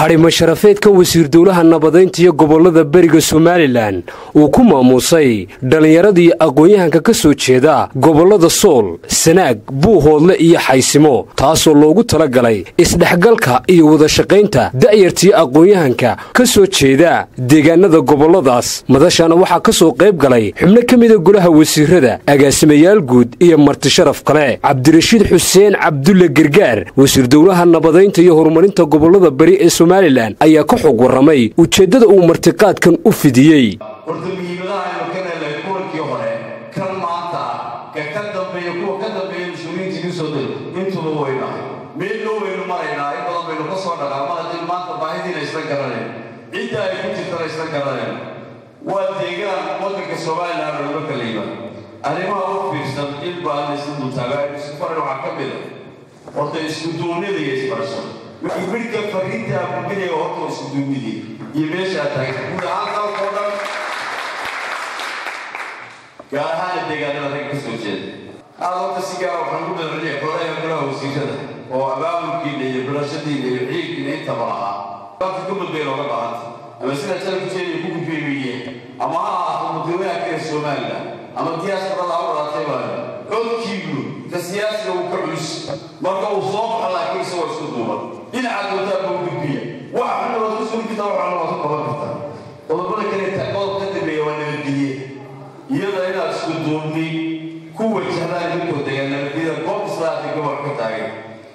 hadhimo sharafeedka wasiir dowlaha nabadaynta iyo gobollada beriga somalilan uu ku maamuusay dhallinyaradii aqoon-yahanka ka soo jeeda gobollada sool sanaag buuhoodle iyo xaysimo taasoo loogu talagalay isdhexgalka iyo wadashaqaynta da'yartii aqoon-yahanka ka soo jeeda deegaanada gobolladaas madashana waxaa ka soo qayb galay xubno ka mida golaha wasiirada agaasimayaal guud iyo martisharaf kale cabdirashiid xuseen cabdulle gargaar wasiir dowlaha nabadaynta iyo horumarinta gobollada beri ee somalilan ayaa ka xog warramay ujeeddada uu martiqaadkan u fidiyey horta muhiimadaha aynu ka helay kuwankii hore kan maanta ka ka dambeeya kuwa ka dambeeya mas-uuliyiinta igu soo day intuba weyna meel loo weynu maraynaa in badan baynu ka soo dhaqaa mar haddii maanta baahidiina isla garanayn cidda ay ku jirtana isla garanayn waa deegaan waddanka somalilan looga kala yimaad arrimaha u fiirsan in baa la isla dultaaga aynu isu faran waxaa ka mid a horta isku duubnida iyo isbarashan midka fariinta gudbinaya horta isku duubnidii iyo meeshaa taagan guud ahaan dalkoo dhan gaar ahaana deegaanada rag ka soo jeeda aada horta si gaara waxaan ku madceliyay xoolaha golaha wasiirada oo abaabulkiina iyo barashadiina iyo ciilkiina intaba lahaa dalka gobol bay looga bahanta ama sida jalku jeediya ku gudbeemiye ama ha ahaato mudawanaha kale somaliland ama diyaasbarada u dhalatay baa codkiigu ka siyaasiga uu ka culus marka uu soo baxo laakiin isagoo isku duuban dhinaca doodaa buu gudbiya waxa xuna waad ku sugi kartaa waxaana waad ku qaban kartaa qodobada kale qodob ka dambeeya waa nabadgelye iyada inaad isku duubni ku wajahdaan idinkoo degaan nabadgelyada goob islaamka gobol ka taagan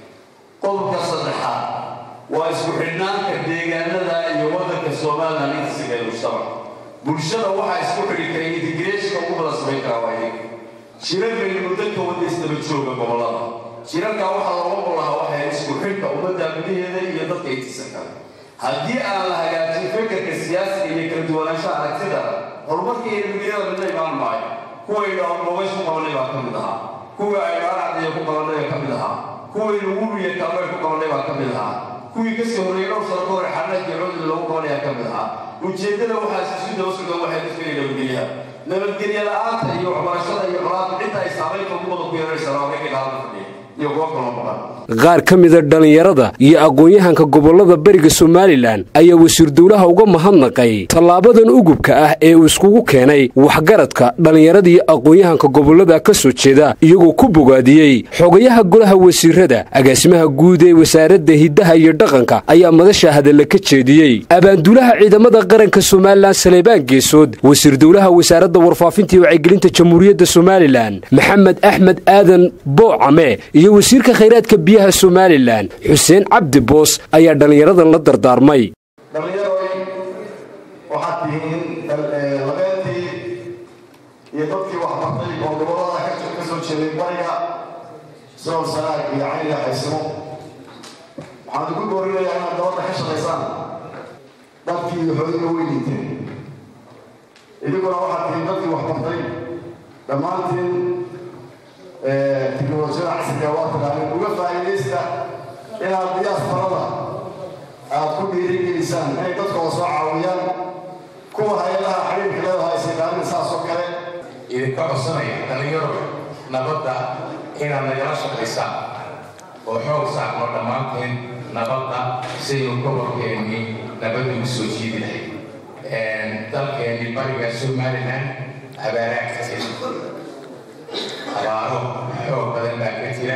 qodobka saddexaad waa isku xidhnaanka deegaanada iyo waddanka somaliland intasiga ee mujtamac bulshada waxaa isku xidhi kara integreeshka ugu badan samayn karaa waa iyaga shirar baynu muddo ka wada isdaba jooga gobollada shirarkaa waxaa looga qolahaa waxay isku xidhka ummadda gudaheeda iyo dadka intiisa kale haddii aan la hagaajin fikirka siyaasiga iyo kala duwanaanshaha aragtida horumarka iyo nabadgelyada midna imaan maayo kuwaynu amoogays ku qabanay baa ka mid ahaa kuwii aynu aracdiya ku qabanay baa ka mid ahaa kuwaynu wubiya kaalmay ku qabanay baa ka mid ahaa kuwii kasii horreeyay dhowr sano ka hore xanaanka codli lagu qabanayaa ka mid ahaa ujeeddada waxaa isu daba sugan waxay dadkaya nabadgelyaha nabadgelye la-aanta iyo waxbarashada iyo colaada cidda ay saamaynta ugu badan ku yeelanaysaa waa ragga gaalada fadhiya iyo kuwa kaloo maqan qaar ka mida dhallinyarada iyo aqoon-yahanka gobollada beriga somalilan ayaa wasiir dowlaha uga mahadnaqay tallaabadan ugubka ah ee uu iskugu keenay waxgaradka dhallinyarada iyo aqoon-yahanka gobollada ka soo jeeda iyagoo ku bogaadiyey xogayaha golaha wasiirada agaasimaha guud ee wasaaradda hiddaha iyo dhaqanka ayaa madasha hadalla ka jeediyey abaanduulaha ciidamada qaranka somalilan saleebaan geesood wasiir dowlaha wasaaradda warfaafinta iyo wacyigelinta jamhuuriyadda somalilan maxamed axmed aadan boocame iyo wasiirka khayraadka biyaha somalilan xuseen cabdi boos ayaa dhallinyaradan la dardaarmay dhallinyaroy waxaad tihiin labeentii iyo dadkii waxbartay oo gobollada ka soo jeeday bariga sool sanaag iyo cayniga xaysimo waxaan ugu boorinayaa inaad gabadha ka shaqaysaan dadkii xoodiga weyniinteen idiguna waxaad tihiin dadkii waxbartay dhammaantiin tiknolojiyada casriga waa taqaanin uga faa'iidaysta inaad diyaasbarada aad ku dhiirigelisaan inay dadkooda soo caawiyaan kuwa hay-adaha xiriirka leedahay isaqaanin saas oo kale idinka codsanaya dhallinyaro nabadda inaad nagala shaqaysaan oo xoog saarno dhammaanteen nabadda sidaynu gobolkeennii nabadda u soo jiidi lahayd dalkeennii bariga somalilan abaaraha ka jira abaaro xoog badan baa ka jira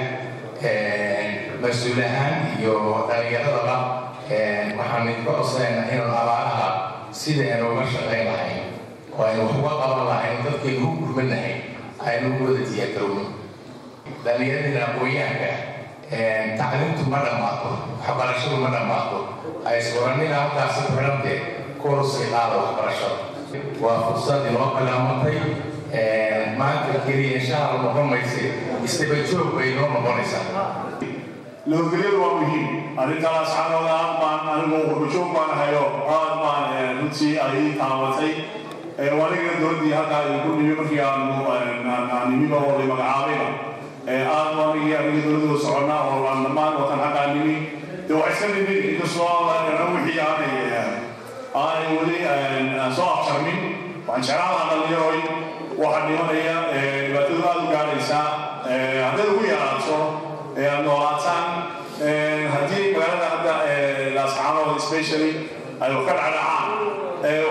mas-uul ahaan iyo dhallinyaradaba waxaan idinka codsanaynaa inaan abaaraha sida aynu uga shaqayn lahayn oo aynu wax uga qaban lahayn dadkaynu u gurman lahayn aynu u wada diyaargarowno dhallinyaradina aqoon-yahanka tacliimtu ma dhammaato waxbarashadu ma dhammaato aysuranina halkaasi ku xidhantee koorsay qaada waxbarashada waa fursad inoo bilaamantay maanta keliya insha alla noqon mayse isdaba joog bay noo noqonaysaa nabadgelyadu waa muhiim arrintan asxaabooda aad baan anigu qurbajoog baan hayo aad baan runtii ay taabatay waniga dowladdii halkaa ku nimi markii aanu nimiba oo la magacaabayba aad wanigii aniga dowladdu soconnaa oo aan dhammaan watan halkaa nimi dee waa iska nimid inkastoo wixii aanay aanay weli soo afjarmin waxaan jeclaan lahaa dhallinyaroy waxaa dhimanaya dhibaatadu aada u gaadhaysaa haddaad ugu yaraato aad noolaataan haddii magaalada hadda laascaanood especially ay wax ka dhacdhacaan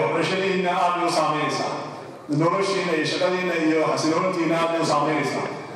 waxbarashadiina aad bay u saameynaysaa noloshiina iyo shaqadiina iyo xasiloontiina aad bay u saameynaysaa